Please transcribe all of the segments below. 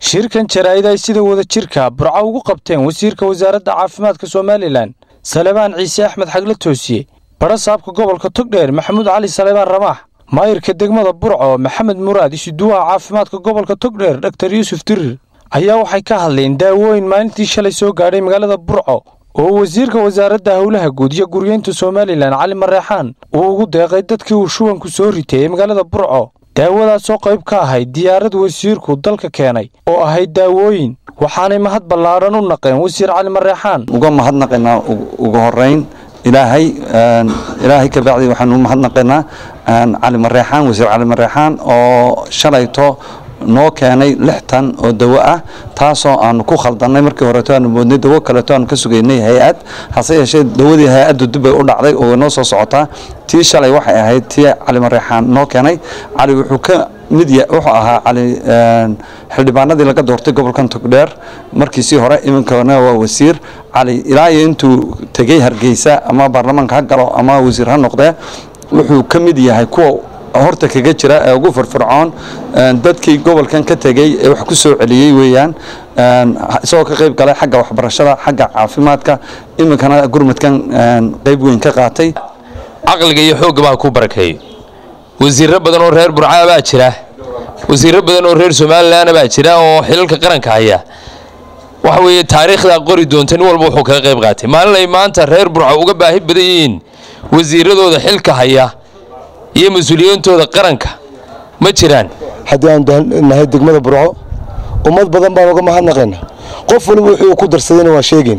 shirkan jaraa'id ay sida wada jirka burco ugu qabteen wasiirka wasaaradda caafimaadka somalilan salebaan ciise axmed xagle toosiye badha saabka gobolka togdheer maxamuud cali salebaan ramaax maayirka degmada burco maxamed muraad isuduwaha caafimaadka gobolka togdheer dhaktar yuusuf dirir ayaa waxay ka hadleen daawooyin maalintii shalay soo gaadhay magaalada burco oo wasiirka wasaaradda howlaha guud iyo guryeynta somalilan cali mareexaan uu ugu deeqay dadkii uu shubanku soo ritay ee magaalada burco daawadaasoo qayb ka ahayd diyaarad wasiirku dalka keenay oo ahayd daawooyin waxaanay mahad ballaadhan u naqeen wasiir cali mareexaan uga mahadnaqaynaa ugu horeyn ilaahay ilaahay ka bacdi waxaanu mahadnaqaynaa cali mareexaan wasiir cali mareexaan oo shalayto noo keenay lix tan oo dawo ah taasoo aanu ku khaldannay markii horeeto aanu moodnay dawo kaleeto aanu ka sugaynay hay-ad hase yeeshee dawadii hay-addu dib bay u dhacday oo noo soo socotaa tii shalay waxay ahayd tii cali mareexaan noo keenay cali wuxuu ka mid wuxuu ahaa cali xildhibaanadii laga doortay gobolkan togdheer markiisii hore iminkana waa wasiir cali ilaa iyo intuu tegey hargeysa ama baarlamaanka ha galo ama wasiir ha noqdee wuxuu ka mid yahay kuwa horta kaga jira ee ugu firfircoon dadkii gobolkan ka tegey ee wax ku soo celiyey weeyaan isagoo ka qayb galay xagga waxbarashada xagga caafimaadka iminkana gurmadkan qayb weyn ka qaatay caqliga iyo xoogga baa ku barakeeyo wasiirro badan oo reer burcaa baa jira wasiirro badan oo reer somalilan baa jira oo xilalka qaranka haya waxa weeye taariikhdaa qori doonta nin walba wuxuu kaga qayb qaatay maalin ay maanta reer burco uga baahi badan yihiin wasiiradooda xilka haya iyo mas-uuliyiintooda qaranka ma jiraan haddii aanu nahay degmada burco ummad badan baan uga mahadnaqayna qof waliba wuxuu ku darsadayna waa sheegayn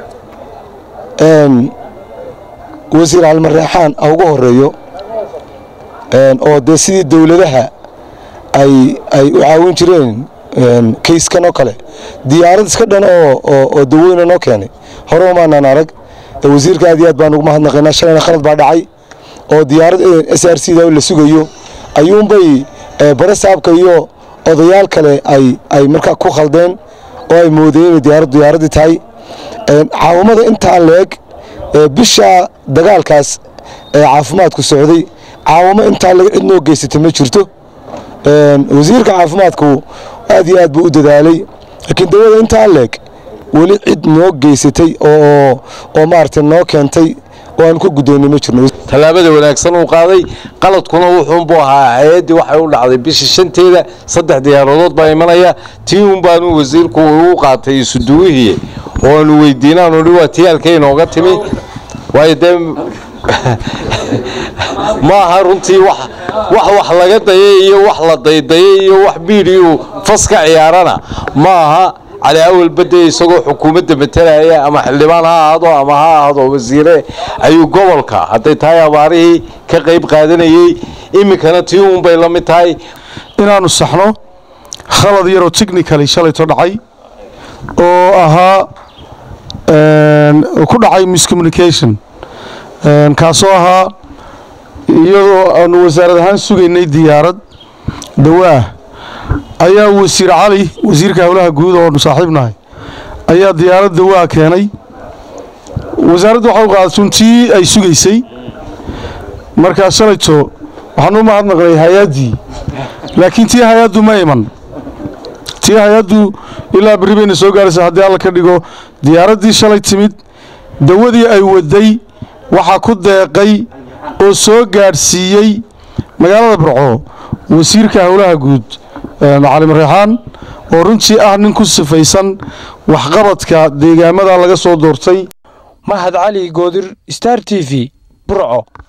wasiir calmareexaan ha ugu horeeyo oo dee sidii dowladaha ay ay u caawin jireen kayskan oo kale diyaarad iska dhan oo dawooyna noo keenay hore umaanaan arag wasiirka aad iyo aad baan ugu mahadnaqaynaa shalayna khalad baa dhacay oo diyaarad s r c da la sugayo ayuunbay bare saabka iyo odayaal kale ay ay markaa ku khaldeen oo ay moodeen inay diyaarad diyaaradii tahay caawamada intaan leeg bisha dagaalkaas ee caafimaadku socday caawamo intaan leeg cid noo geysatay ma jirto wasiirka caafimaadku aad iyo aad buu u dadaalay laakiin dawada intaan leeg weli cid noo geysatay oo oo maaragtay noo keentay oo aanu ka gudoonnay ma jirno tallaabada wanaagsan uu qaaday qaladkuna wuxuunbuu ahaa hay-addii waxay u dhacday bisha shanteeda saddex diyaaradood baa imanaya tii un baanu wasiirku ugu qaatay isuduwihii oo aanu weydiinaanu hi waa tii halkay inooga timi waayo dee ma aha runtii wax wax laga dayay iyo wax la daydayay iyo wax biidhiyu fas ka ciyaarana ma aha cali awal bade isagoo xukuumadda matalaya ama xildhibaan ha ahaado ama ha ahaado wasiire ayuu gobolka hadday tahay abaarihii ka qayb qaadanayey iminkana tii uunbay la mid tahay inaannu saxno khalad yaroo technicali shalayto dhacay oo ahaa ku dhacay miscommunication kaasoo ahaa iyadoo aanu wasaarad ahaan sugaynay diyaarad dawaah ayaa wasiir cali wasiirka howlaha guud oonu saaxiib nahay ayaa diyaarad dawaa keenay wasaaradda waxa u qaadasun tii ay sugaysay markaa shalayto waxaanu u mahadnaqnay hay-addii laakiin tii hay-addu ma iman tii hay-addu ilaa berri bayna soo gaaraysa haddii alla ka dhigo diyaaraddii shalay timid dawadii ay waday waxaa ku deeqay oo soo gaadhsiiyey magaalada burco wasiirka howlaha guud cali mareexaan oo runtii ah nin ku sifaysan waxqabadka deegaamada laga soo doortay mahad cali goodir star t v burco